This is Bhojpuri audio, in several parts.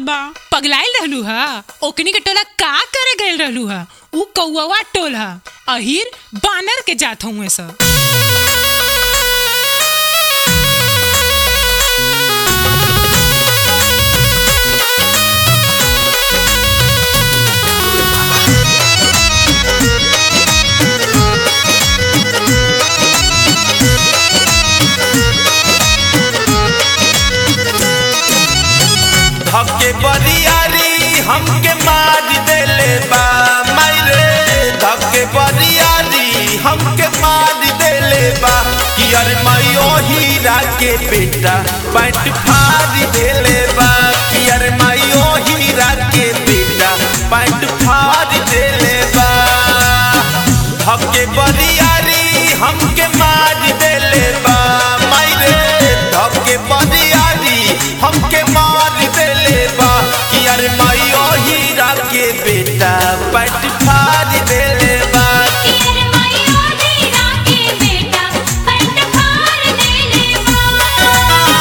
बा पगलाइल रहलू हा ओकनी के टोला का करे गइल रहलू हा ऊ कौआ टोल हा अहिर बानर के जात हुए सा धके बरियारी हमके मार देले बा मायरे धके बरियारी हमके मार देले बा कि अरे मायो हीरा के बेटा पैंट फाड़ देले बा कि अरे मायो हीरा के बेटा पैंट फाड़ देले बा धके बरियारी हमके मार देले बा मायरे धके बरियारी हमके मार देले बा कि अरे मायो हीरा के बेटा पैंट फाड़ देले बा तेरे मायो हीरा के बेटा पैंट फाड़ देले बा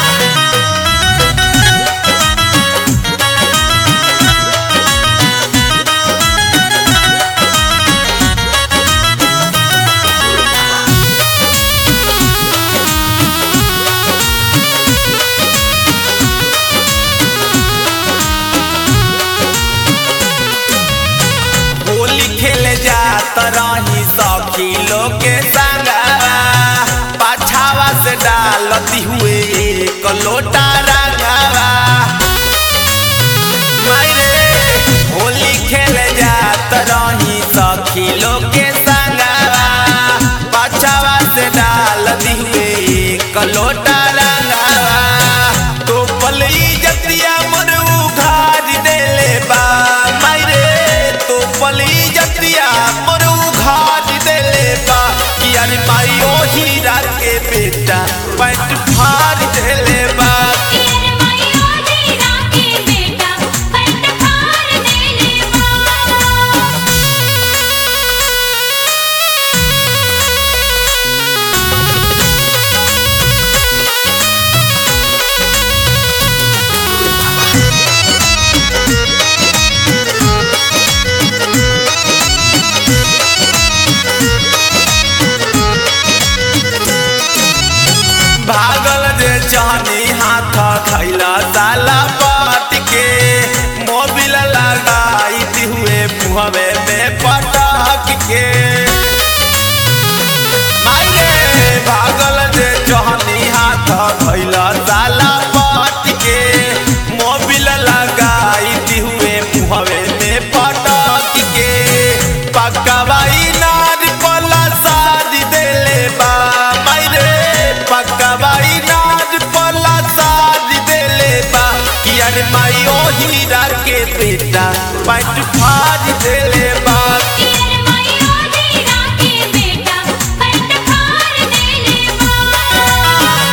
होली खेले जात रही सखी लोग के संगवा पाछावा से डालती हुए एक लोटा रंगवा मायरे होली खेले जात रही सखी लोग के संगवा पाछावा से डालती हुए एक लोटा रंगवा तो पलई जतिया मन उघार देले बा मायरे तो पलई जतिया मन उघार देले बा कि अरे मायो हीरा के बेटा पैंट फाड़ देले बा तेरे मायो हीरा के बेटा पैंट फाड़ देले बा भागल जे जानी हाथ खैला ताला पाट के मोबिल लगाई दी हुए मुहवे में पटाक के मायरे भागल जे जानी हाथ खैला ताला पाट के मोबिल लगाई दी हुए मुहवे में पटाक के पकवाई नार पला शादी देले बा मायरे पकवाई नार पला शादी देले बा कि अरे मायो हीरा के बेटा पैंट फाड़ देले बा तेरे मायो हीरा के बेटा पैंट फाड़ देले बा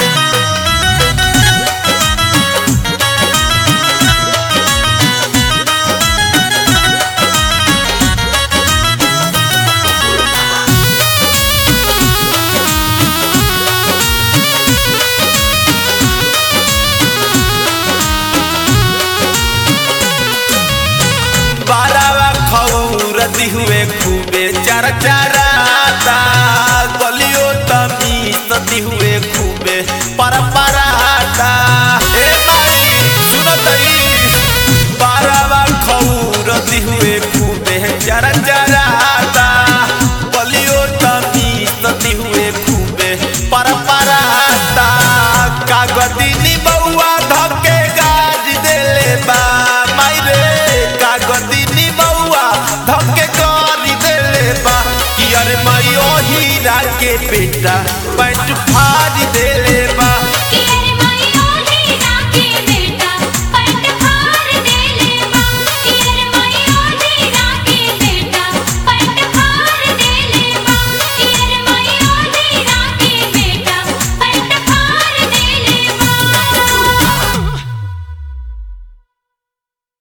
बारावा खौरती हुए खूबे चरचराता गलियो तमीसती हुए खूबे परपराता ए माई सुनतई बारावा खौरती हुए खूबे चरचराता गलियो तमीसती हुए खूबे परपराता कागदिनी बउआ धके गाज देले बा मायरे कागदिनी बउआ धके गाज देले बा कि अरे मायो हीरा के बेटा पैंट फाड़ दे